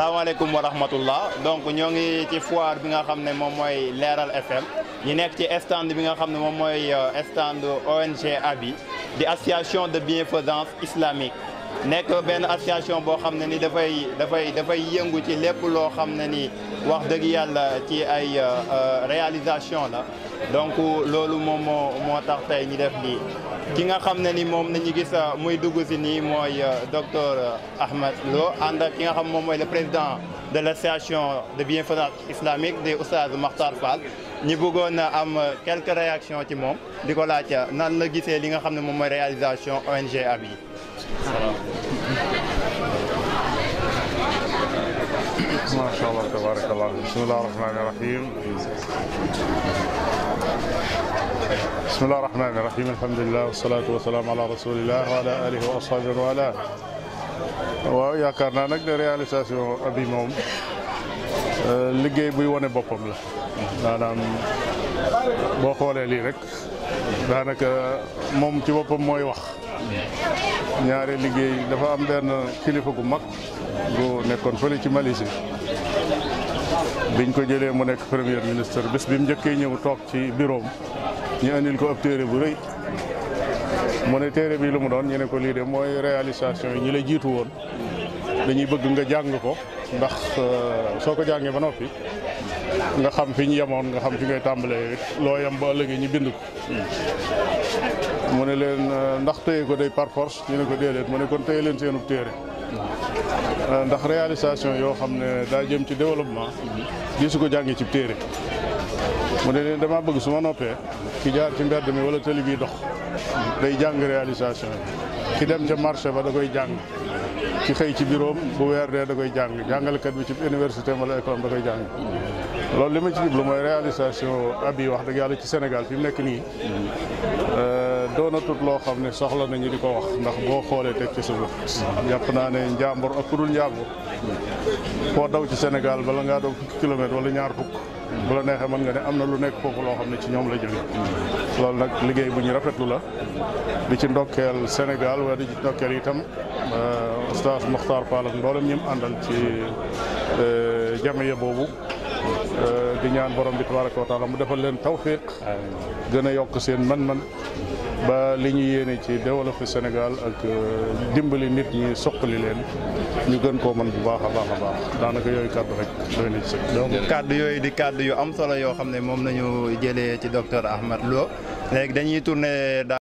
salaamaaleykum wa rahmatullah donc ñoo ngi ci foire bi nga xam ne moom mooy Leeral FM ñu nekk ci stand bi nga xam ne moom mooy stand ONG ABI di association de bienfaisance islamique nekk benn association boo xam ne ni dafay dafay dafay yëngu ci lépp loo xam ne ni wax dëgg yàlla ci ay réalisation la donc loolu moom moo moo tax tey ñu def lii ki nga xam ne ni moom nañu gis muy dugg si nii mooy docteur Ahmed Lo ànd ak ki nga xam moom mooy le président de l' association de bienfaisance islamique de Oustaz Makhtar Fall ñi bëggoon a am quelques réactions ci moom di ko laaj nan la gisee li nga xam ne moom mooy réalisation ONG ABI macha allah tabarakallah bismillah rahmani rahim bismillah rahmani rahim alhamdulilah wasalatu wasalaam ala rasulillah wa ala alihi wa ashabihi wa ala waaw yaakaar naa nag de réalisation abi moom liggéey buy wane boppam la maanaam boo xoolee lii rek daanaka moom ci boppam mooy wax ñaare liggéey dafa am benn kilifa gu mag gu nekkoon fële ci Malaisie biñ ko jëlee mu nekk premier ministre bés bi mu njëkkee ñëw toog ci bureau ñu indil ko ab téere bu rëy mu ne téere bi lu mu doon ñu ne ko lii de mooy réalisation yi ñi la jiitu woon dañuy bëgg nga jàng ko ndax soo ko jàngee ba noppi nga xam fi ñu yemoon nga xam fi ngay tàmbalee loo yem ba ëllëgee ñu bind ko mu ne leen ndax téye ko day par force ñu ne ko déedéet mu ne kon téye leen seenub téere ndax réalisation yoo xam ne daa jëm ci développement di su ko jàngee ci téere mu ne leen dama bëgg su ma noppee ki jaar ci mbedd mi wala tëli bi dox day jàng réalisation yi ki dem ca marché ba da koy jàng ki xëy ci bureau bu weer dee da koy jàng jàngalekat bi ci université wala école da koy jàng loolu li ma ci jublu mooy réalisation abi wax dëgg yàlla ci Sénégal fi mu nekk nii doonatut loo xam ne soxla nañu di ko wax ndax boo xoolee teg ci suuf jàpp naa ne njàmbur ak ku dul njàmbur foo daw ci Sénégal bala ngaa daw fukki kilomètre wala ñaar fukk bu la neexee mën nga ne am na lu nekk foofu loo xam ne ci ñoom la jóge loolu nag liggéey bu ñu rafetlu la di ci ndokkeel Sénégal wala di ci ndokkeel itam Oustaz Makhtar Fall ak mboolem ñi mu àndal ci jamiya boobu di ñaan borom bi tabaraka wa taala mu defal leen tawfiq gën a yokk seen man-man ba li ñu yéene ci développé Sénégal ak dimbali nit ñi soqali leen ñu gën koo mën bu baax a baax a baax daanaka yooyu kàddu rek doy na ci donc kàddu yooyu di kàddu yu am solo yoo xam ne moom nañu jëlee ci docteur Ahmed Lo léegi dañuy tourné